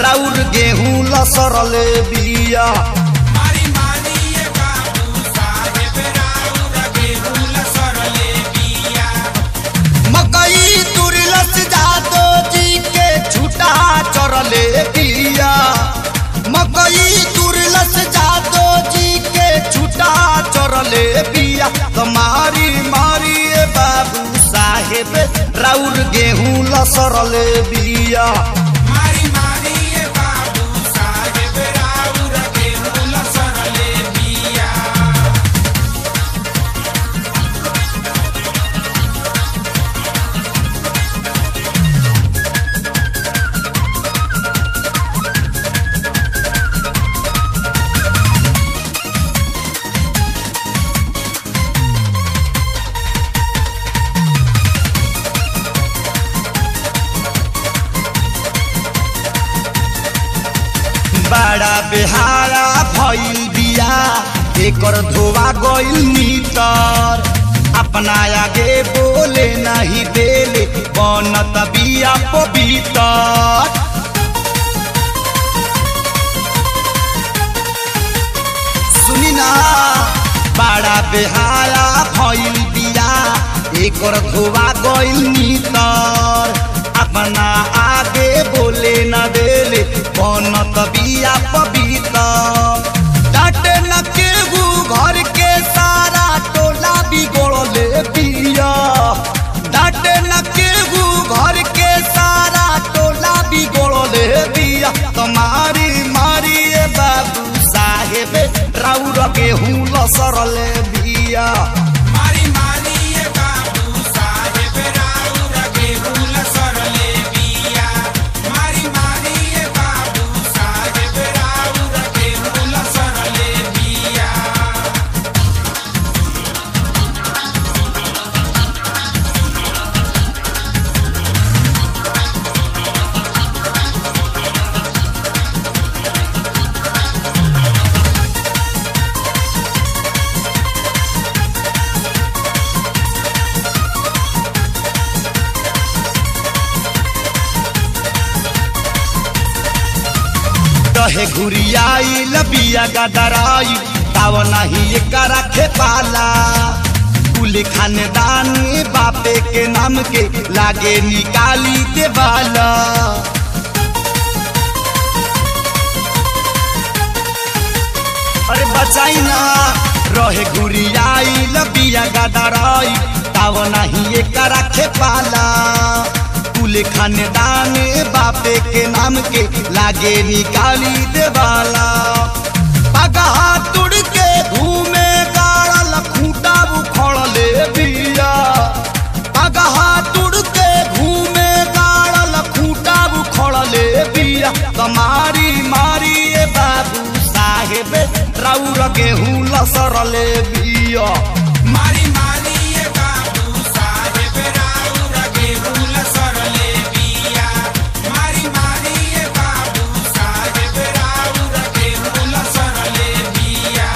राउर गेहूं लसरले बिया मारी मारी ये बाबू साहेब राउर गेहूं लसरले बिया मकई तुरलस जादो जी के छूटा चरले बिया मकई तुरलस जादो जी के छूटा चरले बिया कमारी मारी ए बाबू साहेब राउर गेहूं लसरले बिया मारी मारी ये बाबू साहेब राउर गेहूं लसरले बिया बड़ा बेहारा भइल बिया एकर धोवा गइल नीतर अपना आगे बोले नहीं देले बनत बिया पवितर सुनी ना बड़ा बेहारा भइल बिया एकर धोवा गइल नीतर अपना आगे बोले न देले बनत बिया पवितर डाटे न केहू घर के सारा टोला बिगड़ले बिया डाटे न केहू घर के सारा टोला बिगड़ले बिया तुम्हारी मारी ए बाबू साहेब राउर गेहूं लसरले बिया मारी मारी ये बाबू साहेब राउर गेहूं लसरले बिया मारी मारी ये बाबू साहेब राउर गेहूं लसरले बिया रहे घुरियाई लबिया गदराई ताव नहीं एकरा खेपाला कुल खानदान बापे के नाम के लागे निकाली देवाला अरे बचाई ना रहे घुरियाई लबिया गदराई ताव नहीं एकरा खेपाला कुल खानदान बापे के नाम के लागे निकाली देवाला पगहा तुड़ के घूमे गाड़ल खूटा उखड़ले बिया पगहा तुड़ के घूमे गाड़ल खूटा उखड़ले बिया कमारी मारी ए बाबू साहेब राउर गेहूं लसरले बिया मारी मारी ये बाबू साहेब राउर गेहूं लसरले बिया मारी मारी ये बाबू साहेब राउर गेहूं लसरले बिया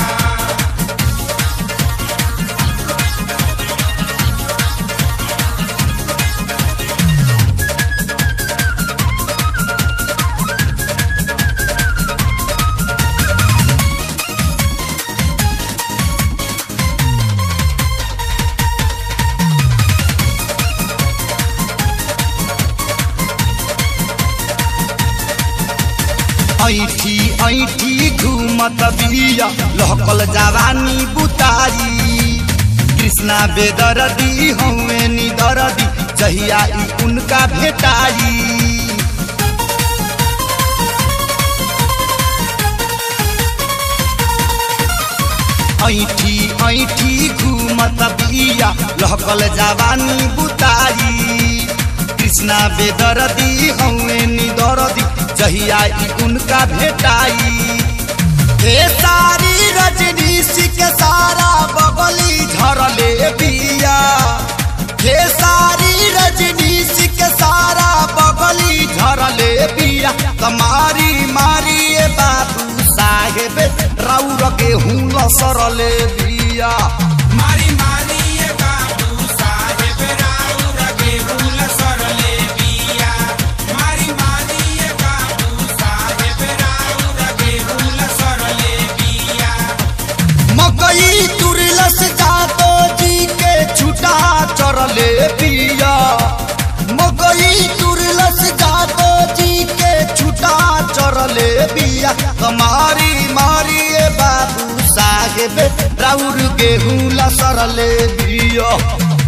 ऐठी ऐठी घूमत बिया लहकल जवानी बुतारी कृष्णा बेदरदी हमें निदरदी जहिया ई उनका भेटाई ऐठी ऐठी घूमत बिया लहकल जवानी बुतारी कृष्णा बेदरदी हमें निदरदी जहिया ई उनका भेटाई हे सारी रजनी के सारा बगली झरले बिया हे सारी रजनी के सारा बगली झरले बिया कमारी मारी ए बाबू साहेब राउर गेहूं लसरले बिया मारी मारी ये बाबू साहेब राउर गेहूं लसरले बिया मारी मारी ये बाबू साहेब साहेब राउर गेहूं लसरले बिया